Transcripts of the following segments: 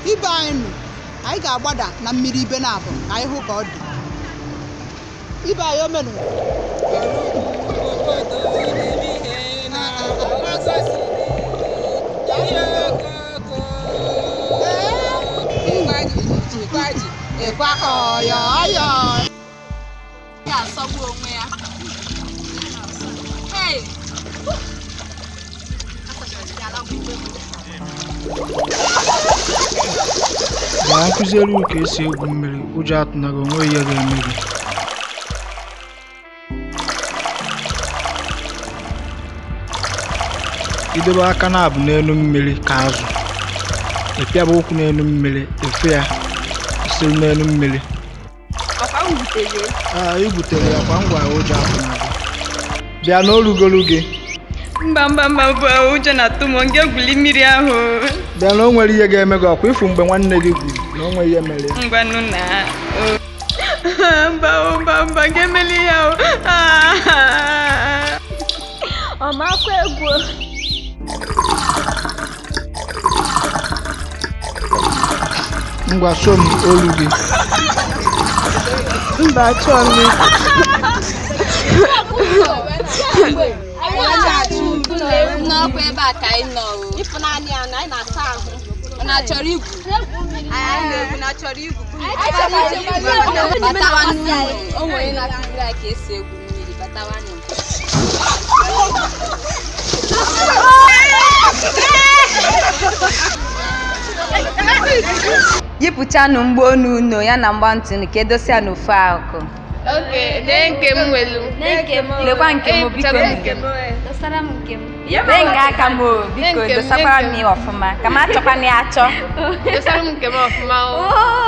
ibe anyị nụ anyị ga-agbada na mmiri ibe na-abụ ka anyị hụ ka ọ dị ibe anyị omenụ ịkwa ọyọ ọyọ ga-asọgbu onwe ya Hey! Gaa nkụziere unu ka esi egwu mmiri ụjọ atụnaghị onwe ihe ga-eme gị idobe aka na-abụ n'elu mmiri ka azụ ịpịaba ụkwụ n'elu mmiri efe ya isiri n'elu mmiri Ọkwa m butere aa i butere ya kwa ngwa ụjọ atụnaghị bịa n'olugolu gị mba mba mba mba ụjọ na-atụ m nga egwuli mmiri ahụ bịa na o nwere ihe ga-eme gị ọkwa ịfụ mgbe nwanne gị gwuru na o nwere ihe mere ya ngwanụ na o- mba o, mba mba nga emeli ya o ọmakwa egwu ngwa so m olu gị mba chọọ m n'ọkwa ebe a ka anyị nọ o. ịfụnanya ya na anyị na-asa ahụ Ọ na-achọrọ igwu anyị na-egwu na chọrọ igwu batawa n'ụlọ o nwere na-akụziri anyị ka esi egwu mmiri batawa n'ụlọ yipụchanụ mgbaonu unu ya na mgbantị unu ka edosia n'ofu akụ Oke, dee nke m welu. lekwa nke m biko Chọrọ nke m. dosara m nke m lee nga aka m o biko Nke m, dosakwara nke m m. ya ọfụma ka m achọkwana ya achọ Dosara m nke m ọfụma o.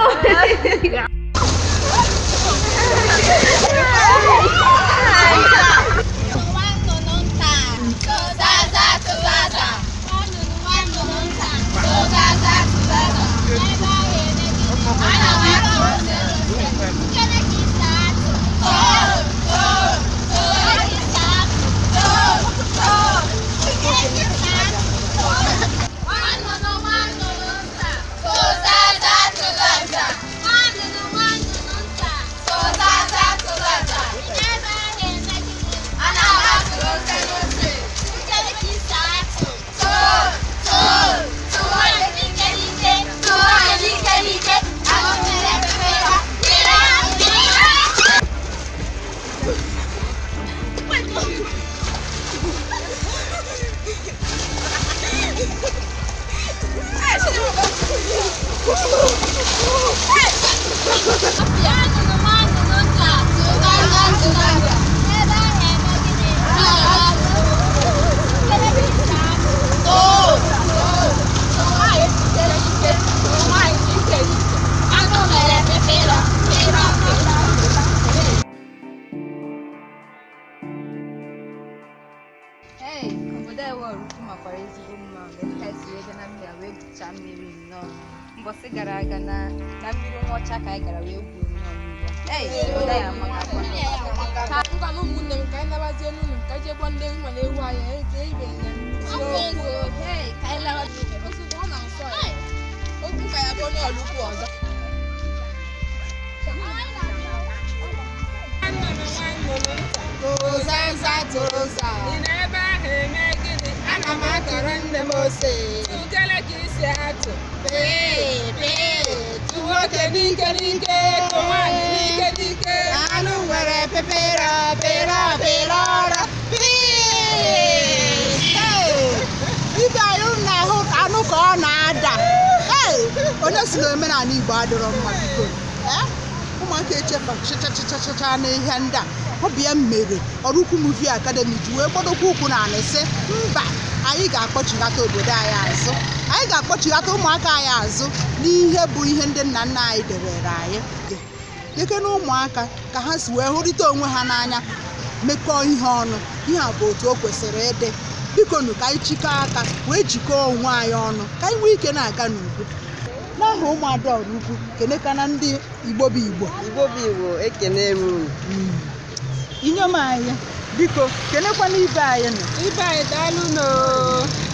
Hey, obodo ewe ọrụkwu makwara ezigbo mma mgbe nka si ebe na mmiri a wee gwuchaa mmiri nnọọ mbọsị gara aga na na mmiri nwa ọcha ka anyị gara wee gwuo nnọọ mmiri a. Hey, obodo anyị amakakwa Ngwa na ụmụnne m ka anyị nabazie n'ụlọ ka anyị jee gbuo ndị mma na ewu anyị anyị ka ibe nne m. Hey, ka anyị lawa Ozugbo ọ na-asọ ya. Okwu ka ya bụ onye ọlụkwu ọzọ. tụzanza tụza Ị na-ebe ahụ eme gịnị? ana m atụrụ nne m ose Ugele ka isi atụ. pee pee Nwoke n'ike n'ike, ka nwaanyị n'ike n'ike. anụ nwere pepere pere pere ọra ibe anyị na-ahụ anụ ka ọ na-ada Hey! onye si na omenala igbo adịrọ mma biko Eh? ụmụaka echefa chịchachịchachịcha n'ihe ndị a ọ bụ ya mere ọrụkwu muvi akademi ji wee gbadokwa ụkwụ na anị sị mba anyị ga-akpọchighata obodo anyị azụ anyị ga-akpọchighata ụmụaka anyị azụ n'ihe bụ ihe ndị nna nna anyị debere anyị deke na ụmụaka ka ha si wee hụrịta onwe ha n'anya mekọọ ihe ọnụ ihe a bụ otu o kwesịrị ịdị biko nụ ka anyị chikọọ aka wee jikọọ onwe anyị ọnụ ka anyị nwee ike na-aga n'udo n'aha ụmụada ọrụ ukwu kenekana ndị igbo bụ igbo igbo bụ igbo ekene m unu inyom anyị biko kenekwana ibe anyị nọ Ibe anyị daalụ n'oo.